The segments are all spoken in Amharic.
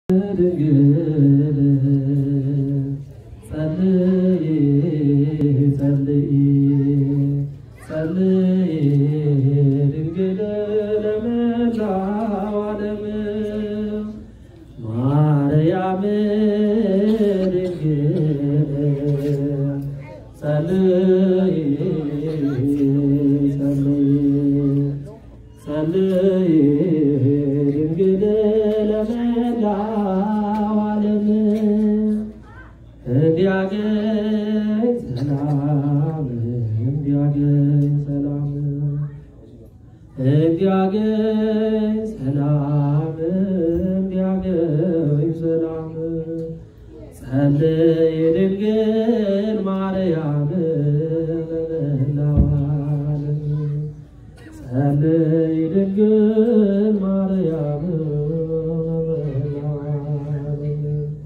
ድንግል ጸልይ ጸልይ ጸልይ ድንግል ለመላው ዓለም ማርያም ድንግል ጸልይ ጸልይ ጸልይ ድንግል ለመላው ዓለም እንዲያገኝ ሰላም እንዲያገኝ ሰላም እንዲያገኝ ሰላም እንዲያገኝ ሰላም ጸልይ ድንግል ማርያም ለመላው ዓለም ጸልይ ድንግል ማርያም ለመላው ዓለም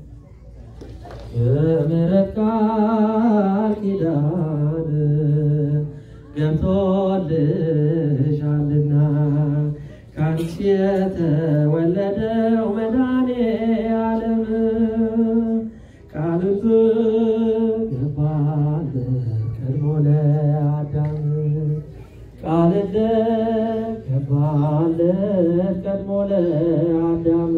የምሕረት ቃል ኪዳን ገብቶልሻልና ካንቺ የተወለደው መድኃኔ ዓለም ቃል ገባለት ቀድሞ ለአዳም ቃል ገባለት ቀድሞ ለአዳም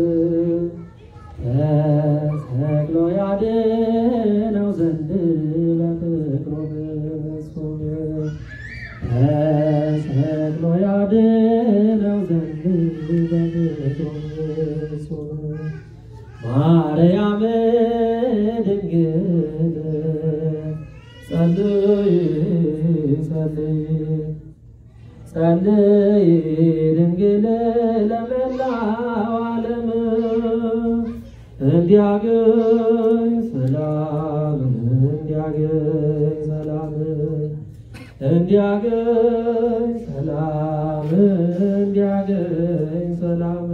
ተሰቅሎ ያድነው ዘንድ በፍቅሩ ፍጹም ተሰቅሎ ያድነው ዘንድ በፍቅሩ ፍጹም ማርያም ድንግል ጸልይ ጸልይ ጸልይ ድንግል ለመላው ዓለም እንዲያገኝ ሰላም እንዲያገኝ ሰላም እንዲያገኝ ሰላም እንዲያገኝ ሰላም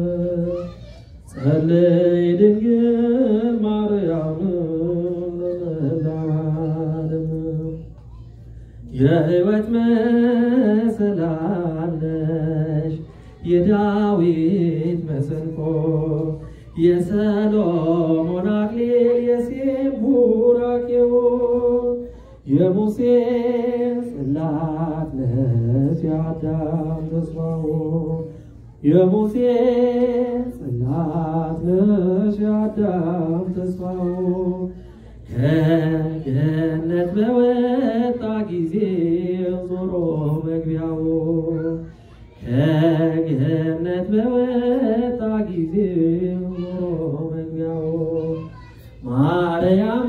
ጸልይ ድንግል ማርያም ለመላው ዓለም የሕይወት መሰላል ነሽ የዳዊት መሰንቆ የሰሎሞን አክሊል የሴም ቡራኬው የሙሴ ጽላት ነሽ የአዳም ተስፋው የሙሴ ጽላት ነሽ የአዳም ተስፋው ከገነት በወጣ ጊዜ ዞሮ መግቢያው ከገነት በወጣ ጊዜ ዞሮ መግቢያው ማርያም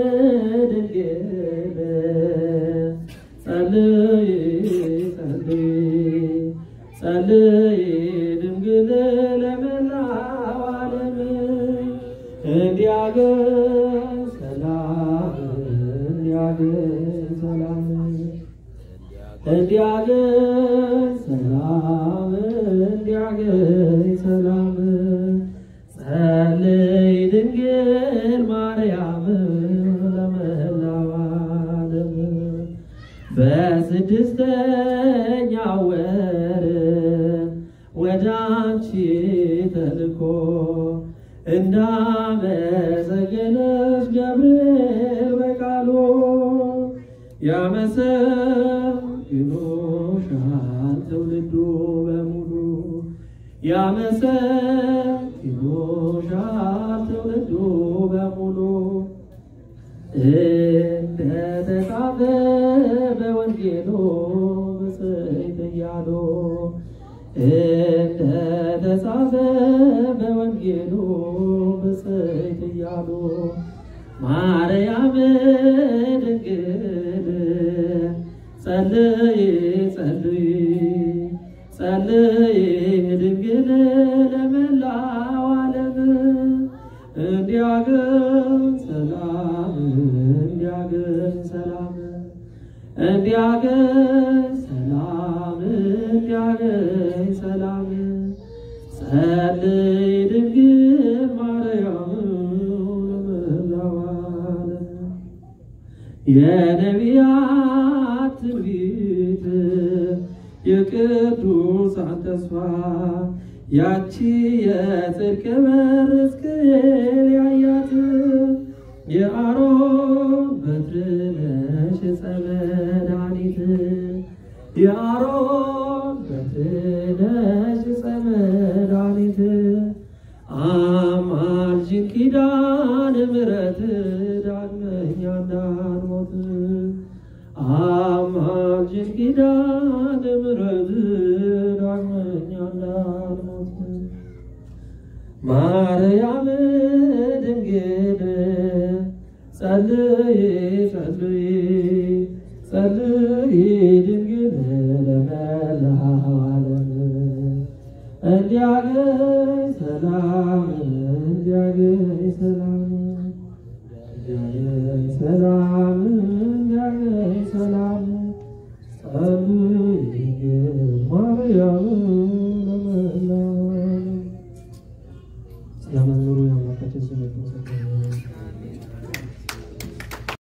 ድንግል ጸልይ ጸልይ ጸልይ ድንግል ለመላው ዓለም እንዲያገኝ ሰላም እንዲያገኝ ሰላም እንዲያገኝ ሰላም እንዲያገኝ ሰላም ጸልይ ድንግል ማርያም ለመላው ዓለም በስድስተኛው ወር ወደ አንቺ ተልኮ እንዳመሰገነሽ ገብርኤል በቃሉ ያመሰግኑሻል ትውልዱ በሙሉ ያመሰግኑሻል ትውልዱ በሙሉ እንደተጻፈ በወንጌሉ ብፅዕት እያሉ እንደተጻፈ በወንጌሉ ብፅዕት እያሉ ማርያም ድንግል ጸልይ ጸልይ ጸልይ ድንግል ለመላው ዓለም እንዲያገኝ ሰላም እንዲያገኝ ሰላም እንዲያገኝ ሰላም እንዲያገኝ ሰላም ጸልይ ድንግል ማርያም ለመላው ዓለም የነቢያት ትንቢት የቅዱሳን ተስፋ ያቺ የጽድቅ በር ሕዝቅኤል አማልጅን ኪዳነ ምሕረት ዳግመኛ እንዳንሞት አማልጅን ኪዳነ ምሕረት ዳግመኛ እንዳንሞት ማርያም ድንግል ጸልይ ጸልይ ጸልይ ድንግል ለመላው ዓለም እንዲያገኝ ሰላም እንዲያገኝ